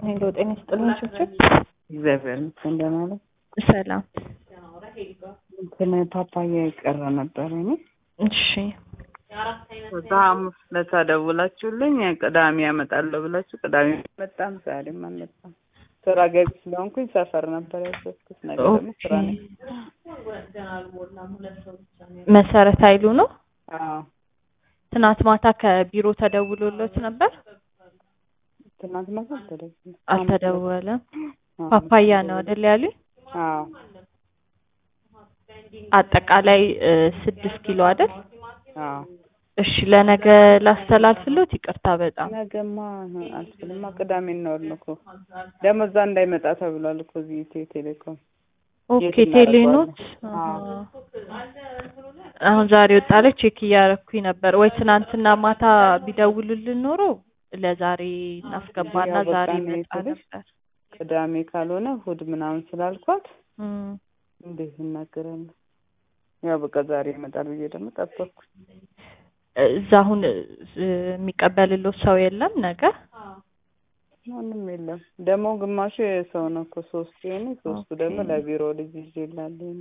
ሄሎ ጤና ይስጥልኝ ችብችብ። እግዚአብሔር ይመስገን ደህና ነኝ። ሰላም። እንትን ፓፓያ የቀረ ነበር እኔ እሺ ከዛ ሐሙስ ዕለት ደውላችሁልኝ ቅዳሜ ያመጣለሁ ብላችሁ ቅዳሜ አልመጣም፣ ዛሬም አልመጣም። ስራ ገቢ ስለሆንኩኝ ሰፈር ነበር ያዘዝኩት። ነገ ደግሞ ስራ ነኝ። መሰረት ኃይሉ ነው። አዎ ትናንት ማታ ከቢሮ ተደውሎለት ነበር። ትናንት ማታ አልተደወለም። አልተደወለም። አዎ። ፓፓያ ነው አይደል ያሉኝ? አዎ አጠቃላይ እ ስድስት ኪሎ አይደል? አዎ እሺ ለነገ ላስተላልፍሎት። ይቅርታ በጣም ነገማ አልችልማ። ቅዳሜ እናወርን እኮ ደግሞ እዛ እንዳይመጣ ተብሏል እኮ እዚህ ኢትዮ ቴሌኮም ኦኬ የት ቴሌኖት እናደርገዋለን? አሁን ዛሬ ወጣለች። ቼክ እያረኩኝ ነበር። ወይ ትናንትና ማታ ቢደውሉልን ኖሮ ለዛሬ እናስገባና ያው በቃ ዛሬ እኔ ይመጣ ስልሽ ነበር። ቅዳሜ ካልሆነ እሑድ ምናምን ስላልኳት እም፣ እንዴት እናገራለሁ? ያው በቃ ዛሬ ይመጣል ብዬ ደግሞ ጠበቅኩ። እዛ አሁን እ የሚቀበልሎት ሰው የለም ነገ? ማንም የለም። ደግሞ ግማሹ የሰው ነው እኮ ሶስቱ የኔ ሶስቱ ደግሞ ኦኬ። ለቢሮ ልጅ ይዤ እላለሁ።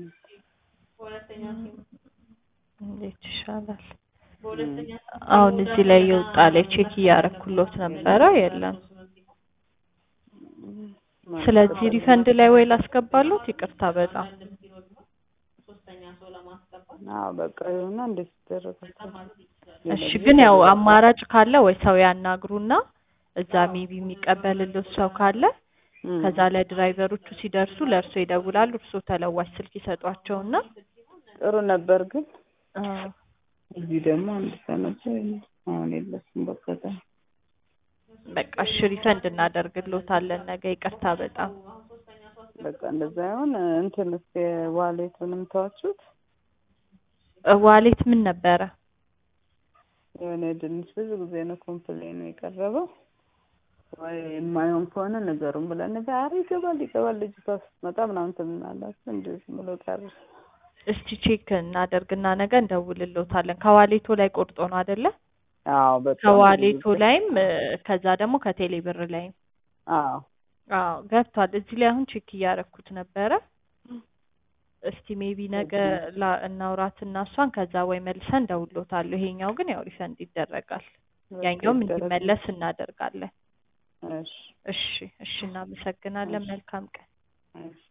እንዴት ይሻላል? እም። አሁን እዚህ ላይ የወጣ ላይ ቼክ እያረኩሎት ነበረ የለም። ማለት ስለዚህ ነው። ሪፈንድ ላይ ወይ ላስገባሎት። ይቅርታ በጣም አዎ በቃ ይሁንና እንዴት ይደረጋል? እሺ። ግን ያው አማራጭ ካለ ወይ ሰው ያናግሩና እዛ ሜቢ የሚቀበልሎት ሰው ካለ እም። ከዛ ለድራይቨሮቹ ሲደርሱ ለእርሶ ይደውላሉ። እርሶ ተለዋጭ ስልክ ይሰጧቸውና ጥሩ ነበር ግን አ፣ እዚህ ደግሞ አንድ ሰው ነበር አሁን የለሽም በቃ ዛ- በቃ እሺ ሪፈንድ እናደርግሎታለን ነገ። ይቅርታ በጣም በቃ እንደዛ ይሁን። እንትን እስኪ ዋሌቱንም ተዋችሁት? እ ዋሌት ምን ነበረ? የሆነ ድንች ብዙ ጊዜ ነው ኮምፕሌኑ የቀረበው። ወይ የማይሆን ከሆነ ነገሩን ብለን ነበር። ኧረ ይገባል ይገባል ልጅቷ ስትመጣ ምናምን ትምናላችሁ እንደ ዝም ብሎ ቀረ። እስቲ ቼክ እናደርግና ነገ እንደውልሎታለን። ከዋሌቶ ላይ ቆርጦ ነው አይደለ? አዎ በጣም ከዋሌቶ ብዙ ጊዜ። ላይም እ ከዛ ደግሞ ከቴሌ ብር ላይም አዎ አዎ ገብቷል። እዚህ ላይ አሁን ቼክ እያረኩት ነበረ። እስቲ ሜቢ ነገ ላ እናውራትና እሷን ከዛ ወይ መልሰን እንደውሎታለሁ። ይሄኛው ግን ያው ሪፈንድ ይደረጋል። በቃ ያኛውም ይደረግ። እንዲመለስ እናደርጋለን። እሺ እሺ እሺ፣ እናመሰግናለን። መልካም ቀን። እሺ